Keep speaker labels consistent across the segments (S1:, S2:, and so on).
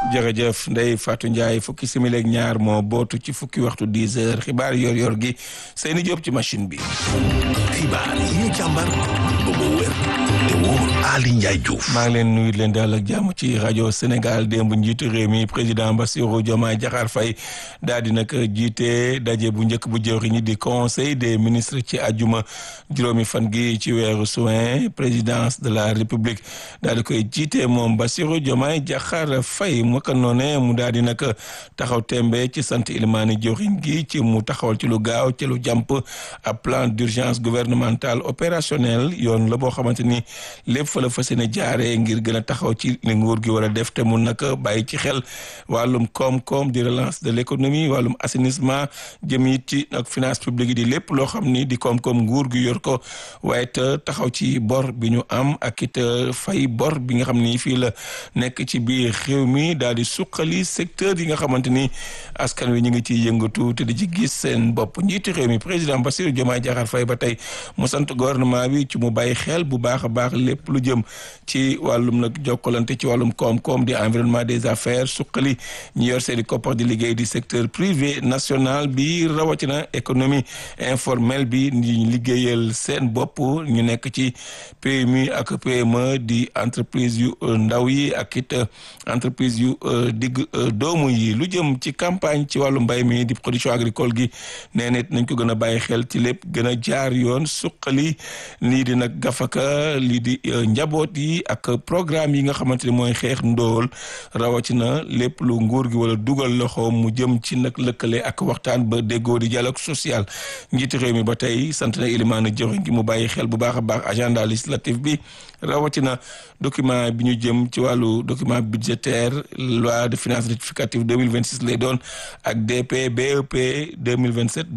S1: jërëjëf Ndeye Fatou Ndiaye fukki simili ak ñaar moo bootu ci fukki waxtu 10 heures xibaar yor-yor gi Seyni Diop ci machine bi.
S2: xibaar yi ñu càmbar ba mu wér te wóor Ali Ndiaye Diouf.
S1: maa ngi leen nuyu leen daal ak jàmm ci rajo Sénégal démb njiitu réew mi président Bassirou Diomaye Diakhar Faye daal di nag jiite daje bu njëkk bu jëwriñ ñi di conseil des ministres ci àjjuma juróomi fan gi ci weeru juin présidence de la république daal di koy jiite moom Bassirou Diomaye Diakhar Faye mu ko noonee mu daal di nag taxaw tembe ci sant ilmaani jëwriñ gi ci mu taxawal ci lu gaaw ci lu jàmp ab plan d'urgence gouvernemental opérationnel yoon la boo xamante ni lépp fa la fas yéene jaaree ngir gën a taxaw ci li nguur gi war a def te mun nag bàyyi ci xel wàllum koom-koom di relance de l'économie wàllum assainissement jëm it ci nag finance publique yi di lépp loo xam ni di koom-koom nguur gi yor ko waaye te taxaw ci bor bi ñu am ak it fay bor bi nga xam ni fii la nekk ci biir réew mi daal di suqali secteur yi nga xamante ni askan wi ñu ngi ciy yëngatu te di ci gis seen bopp njiitu réew mi président Bassirou Diomaye Diakhar Faye ba tey mu sant gouvernement bi ci mu bàyyi xel bu baax a baax lépp lu jëm ci wàllum nag jokkalante ci wàllum koom-koom di environnement des affaires suqali ñi yor seeni koppar di liggéey di secteur privé national bi rawatina économie informelle bi ñu liggéeyal seen bopp ñu nekk ci PMI ak PME di entreprise yu ndaw yi ak it entreprise yu digg doomu yi lu jëm ci campagne ci wàllu mbay mi di production agricole gi nee na nañ ko gën a bàyyi xel ci lépp gën a jaar yoon suqali lii di nag gafaka lii di njaboot yi ak programme yi nga xamante ni mooy xeex ndóol rawatina lépp lu nguur gi wala dugal loxo mu jëm ci nag lëkkale ak waxtaan ba déggoo di dialogue social njiiti réew mi ba tey sant na ilimaana joxe gi mu bàyyi xel bu baax a baax agenda législatif bi rawatina document bi ñu jëm ci wàllu document budgétaire loi de finances rectificative 2026 lay doon ak DP BEP 2027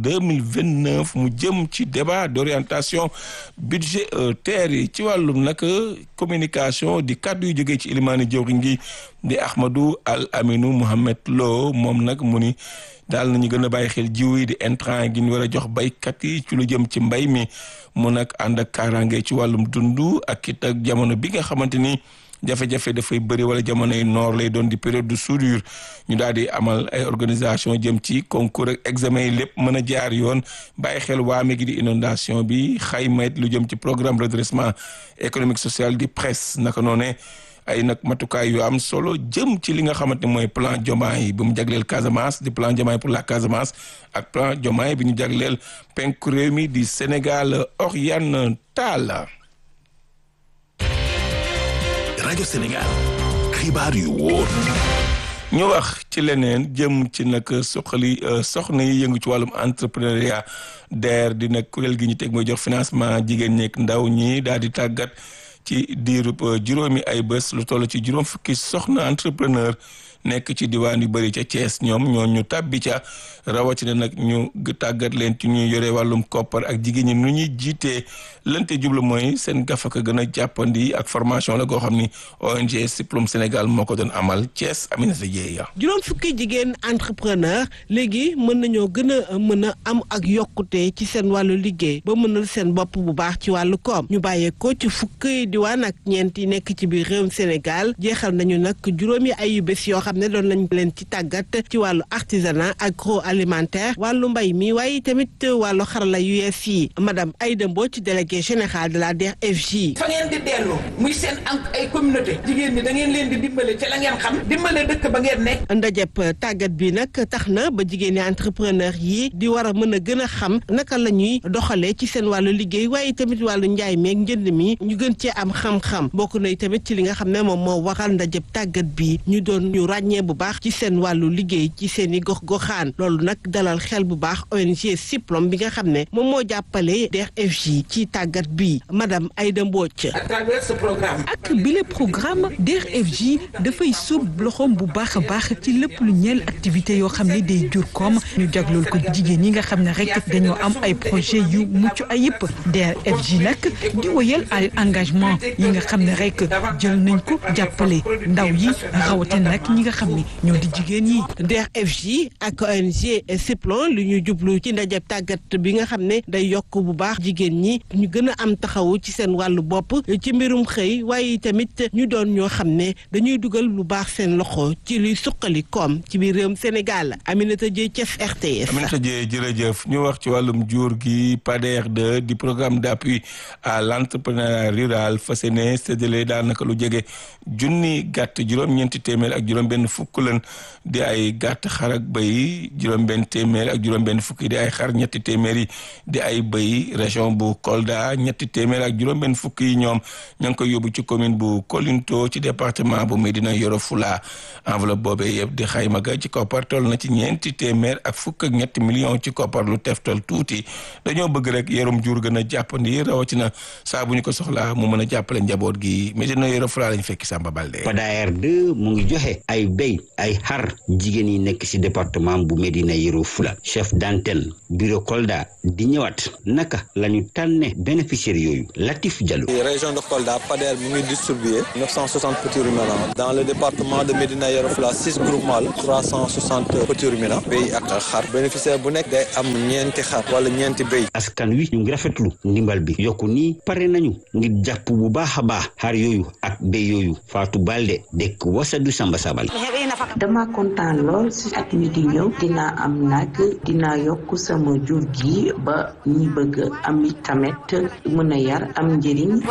S1: 2029 mu jëm ci débat d'orientation budgétaire yi ci wàllum nag communication di kàddu yu jógee ci ilimaani jawriñ gi di Ahmadou Al Aminou Mohamed Lo moom nag mu ni daal nañu gën a bàyyi xel jiw yi di intrant gi ñu war a jox baykat yi ci lu jëm ci mbay mi mu nag ànd ak kaaraange ci wàllum dund ak it ak jamono bi nga xamante ni jafe-jafe dafay bëri wala jamonoy noor lay doon di période de soudure ñu daal di amal ay organisation jëm ci concours ak examen yi lépp mën a jaar yoon bàyyi xel waame gi di inondation bi xayma lu jëm ci programme redressement économique social di presse naka noone ay nag matukaay yu am solo jëm ci li nga xamante ne mooy plan Diomaye bi mu jagleel Casamance di plan Diomaye pour la Casamance ak plan Diomaye bi ñu jagleel penku réew mi di Sénégal oriental.
S2: rajo Sénégal xibaar yu wóor.
S1: ñu wax ci leneen jëm ci nag soxali soxna yi yëngu ci wàllum entrepreneuriat DER di nag kuréel gi ñu teg mooy jox financement jigéen ñeek ndaw ñi daal di tàggat. ci diirub juróomi ay bés lu toll ci juróom fukki soxna entrepreneur nekk ci diwaan yu bëri ca Thiès ñoom ñoo ñu tàbbi ca rawatina nag ñu tàggat leen ci ñuy yore wàllum koppar ak jigéen ñi nu ñuy jiitee lante jublu mooy seen gafaka gën a jàppandi ak formation la goo xam ni ONG Siplum Sénégal moo ko doon amal Thiès Aminata Dieye
S3: juróom fukki jigéen entrepreneur léegi mën nañoo gën a mën a am ak yokkute ci seen wàllu liggéey ba mënal seen bopp bu baax ci wàllu koom ñu bàyyeekoo ci fukki diwaan ak ñeent yi nekk ci biir réewum Sénégal jeexal nañu nag juróomi ayu bés yoo xam ne doon nañ leen ci tàggat ci wàllu artisanat agroalimentaire wàllu mbay mi waaye tamit wàllu xarala yu yees yi madame Aïda Mbodj ci délégué général de la DER/FJ.
S4: fa ngeen di dellu muy seen ay communauté jigéen ñi da ngeen leen di dimbale ci la ngeen xam dimbale dëkk ba ngeen nekk.
S3: ndajëb tàggat bi nag tax na ba jigéen ñi entrepreneur yi di war a mën a gën a xam naka la ñuy doxalee ci seen wàllu liggéey waaye tamit wàllu njaay meeg njënd mi ñu gën cee am xam-xam bokk na tamit ci li nga xam ne moom moo waral ndajëb tàggat bi ñu doon ñu ràññee bu baax ci seen wàllu liggéey ci seen i gox-goxaan loolu nag dalal xel bu baax ONG Siplom bi nga xam ne moom moo jàppale DER/FJ ci tàggat bi madame Aïda Mbodj.
S4: à travers ce programme.
S5: ak bile programme DER/FJ dafay sóob loxoom bu baax a baax ci lépp lu ñeel activité yoo xam ne day jur koom ñu jaglool ko jigéen ñi nga xam ne rek dañoo am ay projet yu mucc ayib DER/FJ nag di wëyal ay engagement engagement yi nga xam ne rek jël nañ ko jàppale ndaw yi rawatina nag ñi nga xam ne ñoo di jigéen yi.
S3: DER/FJ ak ONG Siplon lu ñu jublu ci ndajeb tàggat bi nga xam ne day yokk bu baax jigéen ñi ñu gën a am taxawu ci seen wàllu bopp ci mbirum xëy waaye tamit ñu doon ñoo xam ne dañuy dugal lu baax seen loxo ci luy suqali koom ci biir réewum Sénégal Aminata Dieye Thiès RTS.
S1: Aminata Dieye jërëjëf ñu wax ci wàllum jur gi PADER 2 di programme d'appui à l'entrepreneuriat rural fas yéene séddale daanaka lu jege junni gàtt juróom-ñeenti téeméer ak juróom-benn fukk lan di ay gàtt xar ak bëy juróom-benn téeméer ak juróom-benn fukk yi di ay xar ñetti téeméer yi di ay bëy région bu Kolda ñetti téeméer ak juróom-benn fukk yi ñoom ña ngi koy yóbbu ci commune bu Kolinto ci département bu Médina Yoro Fula enveloppe boobee yëpp di xayma ga ci koppar toll na ci ñeenti téeméer ak fukk ak ñetti million ci koppar lu teftal tuuti dañoo bëgg rek yarum jur gën a jàppandi rawatina saa bu ñu ko soxlaa mu mën a jàppale njaboot gi Médina Yoro Fula lañ fekki Samba Balde.
S6: PADER 2 mu ngi joxe ay béy ay xar jigéen yi nekk ci département bu Médina Yoro Fula chef d'antenne bureau Kolda di ñëwaat naka la ñu tànne bénéficiaires yooyu Latif Diallo.
S7: région de Kolda PADER mu ngi distribué 960 petits ruminants dans le département de Médina Yoro Fula six groupements la 360 petits ruminants béy ak xar bénéficiaire bu nekk day am ñeenti xar wala ñeenti béy.
S6: askan wi ñu ngi rafetlu ndimbal bi yokku nii pare nañu ngir jàpp bu baax a baax xar yooyu ak béy yooyu Fatou Balde dëkk Wasadu Samba Sabal.
S8: dama kontaan lool si at mi di ñëw dinaa am nag dinaa yokk sama jur gi ba ñi bëgg am tamit mën a yar am njëriñ.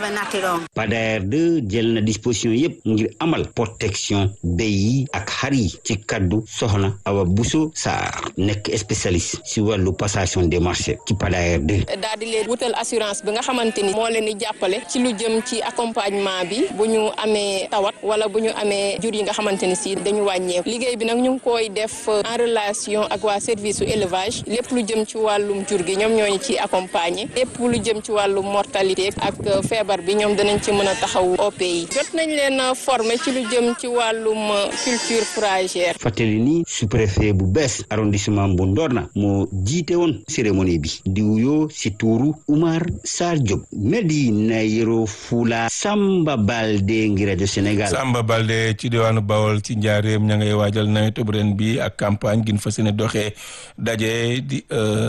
S6: PADER 2 jël na disposition yépp ngir amal protection béy yi ak xar yi ci kaddu soxna Awa Bousso Sarr nekk spécialiste si wàllu passation des marchés ci PADER 2.
S9: daal di leen wutal assurance bi nga xamante ni moo leen di jàppale ci lu jëm ci accompagnement bi bu ñu amee tawat wala bu ñu amee jur yi nga xamante ni si dañu wàññeeku liggéey bi nag ñu ngi koy def en relation ak waa service su élevage lépp lu jëm ci wàllum jur gi ñoom ñooñu ci accompagner lépp lu jëm ci wàllum mortalité ak feebar bi ñoom danañ ci mën a taxaw OP yi jot nañ leen former ci lu jëm ci wàllum culture fourragère.
S6: fàttali ni sous-préfet bu bees arrondissement bu Ndorna moo jiite woon cérémonie bi di wuyoo si tuuru Oumar Sarr Diop Médina Yoro Fula Samba Balde ngi rajo Sénégal.
S1: Samba Balde ci diwaanu Bawol ci njaareem ña ngay waajal nawetu ren bi ak campagne gin fas yéene doxee daje di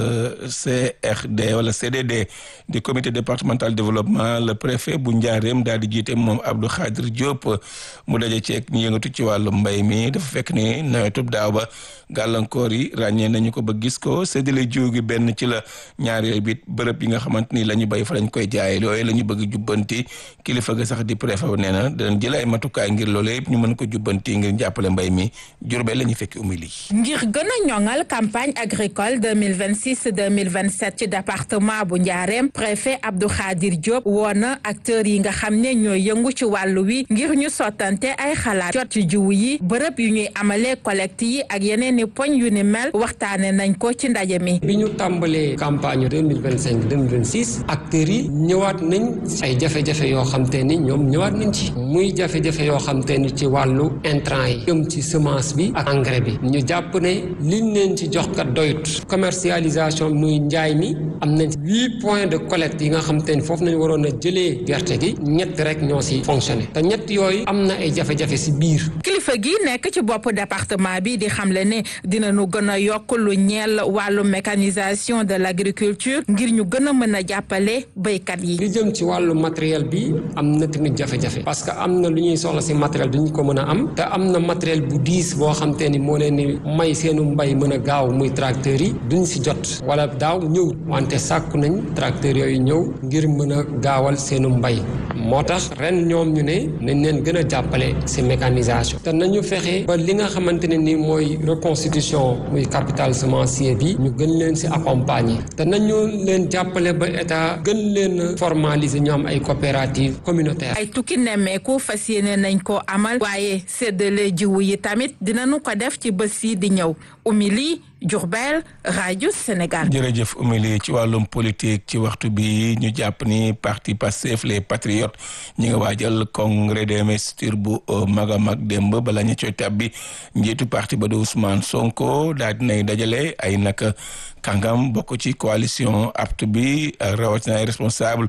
S1: CRD wala CDD di comité départemental développement le préfet bu njaareem daal di jiite moom Abdou Khadir Diop mu daje ceeg ñu yëngatu ci wàllu mbay mi dafa fekk ni nawetub daaw ba gàllankoor yi ràññee nañu ko ba gis ko séddale jiw gi benn ci la ñaar yooyu bit bërëb yi nga xamante ni la ñu béy fa lañ koy jaayee yooyu la ñu bëgg jubbanti kilifa ga sax di préfet nee na danañ jël ay matukaay ngir loolu yëpp ñu mën ko jubbanti ngir jàppale mbay mi Jurbel la ñu fekki umili
S10: ngir gën a ñoŋal campagne agricole 2026 2027 ci département bu Njaareem préfet Abdou Khadir Diop woo na acteurs yi nga xam ne ñooy yëngu ci wàllu wi ngir ñu sottante ay xalaat jot ci jiw yi bërëb yu ñuy amalee collecte yi ak yeneen i poñ yu ni mel waxtaane nañ ko ci ndaje mi.
S11: bi ñu tàmbalee campagne 2025 2026 acteurs yi ñëwaat nañ ay jafe-jafe yoo xam te ni ñoom ñëwaat nañ ci muy jafe-jafe yoo xam te ni ci wàllu intrant yi jëm ci semence bi ak engrais bi ñu jàpp ne liñ leen ci jox kat doyut commercialisation muy njaay mi am nañ huit points de collecte yi nga xam te ni foofu nañ waroon a jëlee gerte gi ñett rek ñoo si fonctionné te ñett yooyu am na ay jafe-jafe si biir.
S10: kilifa gi nekk ci bopp département bi di xamle ne dinañu gën a yokk lu ñeel wàllu mécanisation de l' agriculture ngir ñu gën a mën a jàppale béykat yi.
S11: li jëm ci wàllu matériel bi am na tamit jafe-jafe parce que am na lu ñuy soxla si matériel duñ ko mën a am te am na matériel bu diis boo xam te ni moo leen ni may seenu mbay mën a gaaw muy tracteurs yi duñ si jot wala daaw ñëw wante sàkku nañ tracteurs yooyu ñëw ngir mën a gaawal seenu mbay moo tax ren ñoom ñu ne nañ leen gën a jàppale si mécanisation te nañu fexe ba li nga xamante ne ni mooy reconstitution muy capital semencier bi ñu gën leen si accompagner te nañu leen jàppale ba état gën leen formaliser ñu am ay coopérative communautaire
S10: ay tukki nemmeeku fas yéene nañ ko amal waaye séddale jiwu yi tamit dinañu ko def ci bés yi di ñëw umili Diourbel rajo Sénégal.
S1: jërëjëf Oumy ci wàllum politique ci waxtu bi ñu jàpp ni parti Pastef les patriotes ñi nga waajal congrès des investitures bu mag a mag démb bala ñu coy tàbbi njiitu parti ba de Ousmane Sonko daal dinay dajale ay naka kàngam bokk ci coalition apte bi rawatina ay responsable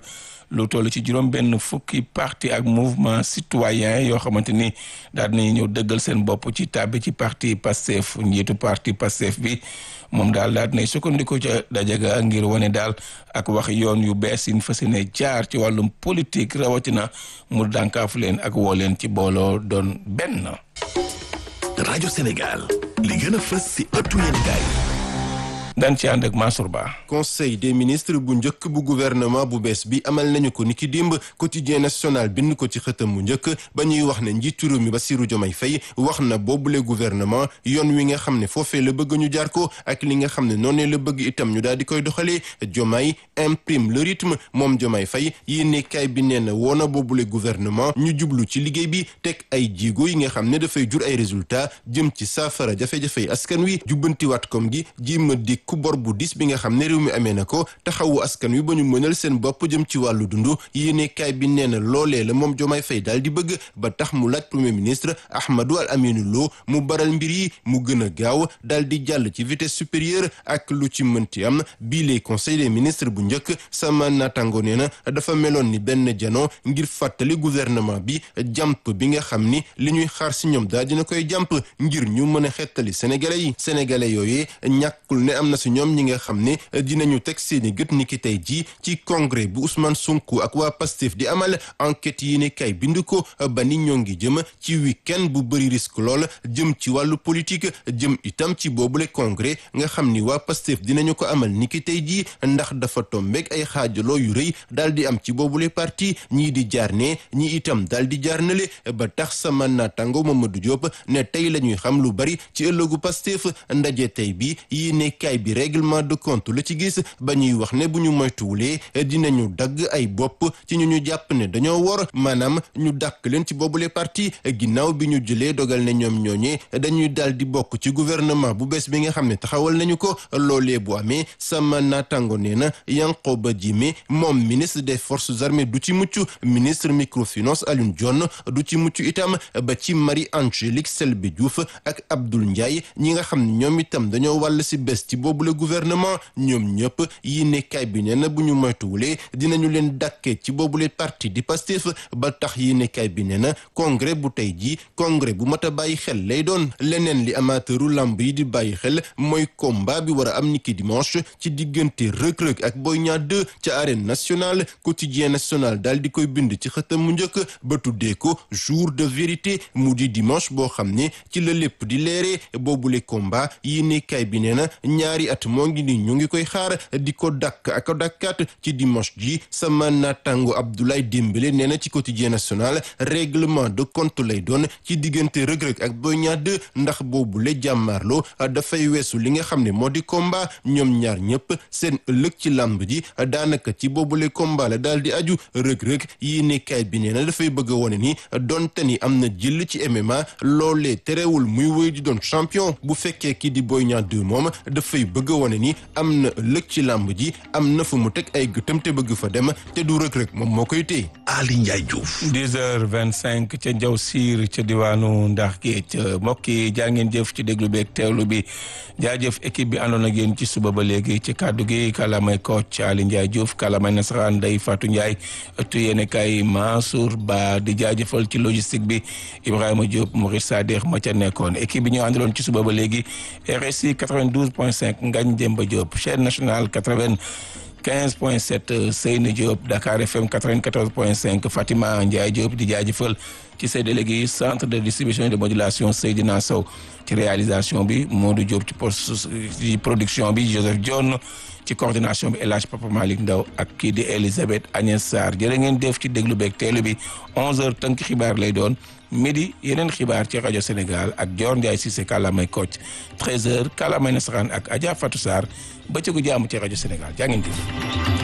S1: lu toll ci juróom benn fukki parti ak mouvement citoyen yoo xamante ni daal dinañu ñëw dëggal seen bopp ci tàbbi ci parti Pastef njiitu parti Pastef bi moom daal daal dinay sukkandiku ca dajaga ngir wane daal ak wax yoon yu bees yi fas yéene jaar ci wàllum politique rawatina mu dànkaafu leen ak woo leen ci booloo doon benn.
S2: rajo Sénégal li gën a fës si ëttu yéenekaay
S1: daan ci ànd ak Mansour Ba.
S12: conseil des ministres bu njëkk bu gouvernement bu bees bi amal nañu ko niki dimb quotidien national bind ko ci xëtam mu njëkk ba ñuy wax ne njiitu réew mi Bassirou Diomaye Faye wax na boobule gouvernement yoon wi nga xam ne foofee la bëgg ñu jaar ko ak li nga xam ne noonee la bëgg itam ñu daal di koy doxalee Diomaye imprime le rythme moom Diomaye Faye yéenekaay bi nee na woona boobule gouvernement ñu jublu ci liggéey bi teg ay jéego yi nga xam ne dafay jur ay résultats jëm ci saafara jafe-jafey askan wi jubbantiwaat kom gi jéem a ku bor bu dis bi nga xam ne réew mi amee na ko taxawu askan wi ba ñu mënal seen bopp jëm ci wàllu dund yéene kaay bi nee na loolee la moom Diomaye Faye daal di bëgg ba tax mu laaj premier ministre Ahmadou Al Aminou Lo mu baral mbir yi mu gën a gaaw daal di jàll ci vitesse supérieure ak lu ci mënti am bii les conseil des ministres bu njëkk sama naataango nee na dafa meloon ni benn jano ngir fàttali gouvernement bi jàmp bi nga xam ni li ñuy xaar si ñoom daal dina koy jàmp ngir ñu mën a xettali sénégalais yi sénégalais yooyee ñàkkul ne am na si ñoom ñi nga xam ne dinañu teg seeni gët ni ki tey jii ci congrès bu Ousmane Sonko ak waa Pastef di amal enquête yi ne kay bind ko ba ni ñoo ngi jëm ci week-end bu bëri risque lool jëm ci wàllu politique jëm itam ci boobule congrès nga xam ni waa Pastef dinañu ko amal ni ki tey jii ndax dafa tombeeg ay xaajaloo yu rëy daal di am ci boobule parti ñii di jaar ne ñii itam daal di jaar nale ba tax sama naataango Mamadou Diop ne tey la ñuy xam lu bari ci ëllëgu Pastef ndaje tey bi yi ne kay bi règlement de compte la ci gis ba ñuy wax ne bu ñu moytuwulee dinañu dagg ay bopp ci ñu ñu jàpp ne dañoo wor maanaam ñu dàkk leen ci boobule parti ginnaaw bi ñu jëlee dogal ne ñoom ñooñee dañuy daal di bokk ci gouvernement bu bees bi nga xam ne taxawal nañu ko loolee bu amee sama naataango nee na Yankhoba Diémé moom ministre des forces armées du ci mucc ministre microfinance Alioune Dione du ci mucc itam ba ci Marie Angélique Selbé Diouf ak Abdoul Ndiaye ñi nga xam ne ñoom itam dañoo wàll si bés ci boobule gouvernement ñoom ñëpp yi nekkaay bi nee na bu ñu moytuwulee dinañu leen dàkkee ci boobule parti di Pastef ba tax yi nekkaay bi nee na congrès bu tey jii congrès bu mat a bàyyi xel lay doon leneen li amateuru lamb yi di bàyyi xel mooy combat bi war a am niki dimanche ci diggante rëg-rëg ak Boy Niang 2 ca arène nationale quotidien national daal di koy bind ci xëtam mu njëkk ba tuddee ko jour de vérité mu di dimanche boo xam ne ci la lépp di leeree boobule combat yi nekkaay bi nee na ñaari at moo ngi ni ñu ngi koy xaar di ko dakk ak dakkaat ci dimanche ji sama naataango Abdoulaye Dembélé nee na ci quotidien national règlement de compte lay doon ci diggante rëg-rëg ak Boy Niang 2 ndax boobule jàmmaarloo dafay weesu li nga xam ne moo di combat ñoom ñaar ñëpp seen ëllëg ci làmb ji daanaka ci boobule combat la daal di aju rëg-rëg yi nekkaay bi nee na dafay bëgg a wone ni donte ni am na jël ci MMA loolee terewul muy wéy di doon champion bu fekkee kii di Boy Niang 2 moom dafay bëgg a wone ni am na ëllëg ci làmb ji am na fu mu teg ay gëtam te bëgg fa dem te du rëg-rëg moom moo koy téye.
S2: Ali Ndiaye Diouf.
S1: 10 heures 25 ca Njaw Siir ca diwaanu Ndax Géej mbokk yi jaa ngeen jëf ci déglu beeg teewlu bi jaajëf équipe bi àndoon ak yéen ci suba ba léegi ci kàddu gi kàllaamay coach Ali Ndiaye Diouf kàllaamay nasaraan Ndeye Fatou Ndiaye ëttu yéene kay Mansour Ba di jaajëfal ci logistique bi Ibrahima Diop Maurice Sadikh ma ca nekkoon équipe bi ñu àndaloon ci suba ba léegi RSI 92.5 Ngagne Demba Diop chaîne nationale 80. 15 point 7 Seyni Diop Dakar FM 94 point 5 Fatima Ndiaye Diop di jaajëfal ci say délégué centre de distribution et de modulation Seydina Sow ci réalisation bi Modou Diop ci post ci production bi Joseph Dione ci coordination bi El Hadj Papa Malick Ndaw ak kii di Elisabeth Agnès Sarr jërë ngeen def ci déglu beeg teelu bi 11h tënk xibaar lay doon midi yeneen xibaar ci rajo Sénégal ak Dior Ndiaye Cissé kàllaamay Kocc 13h kàllaamay nasaraan ak Adja Fatou Sarr bëccëgu jàmm ci rajo Sénégal jaa ngeen jëf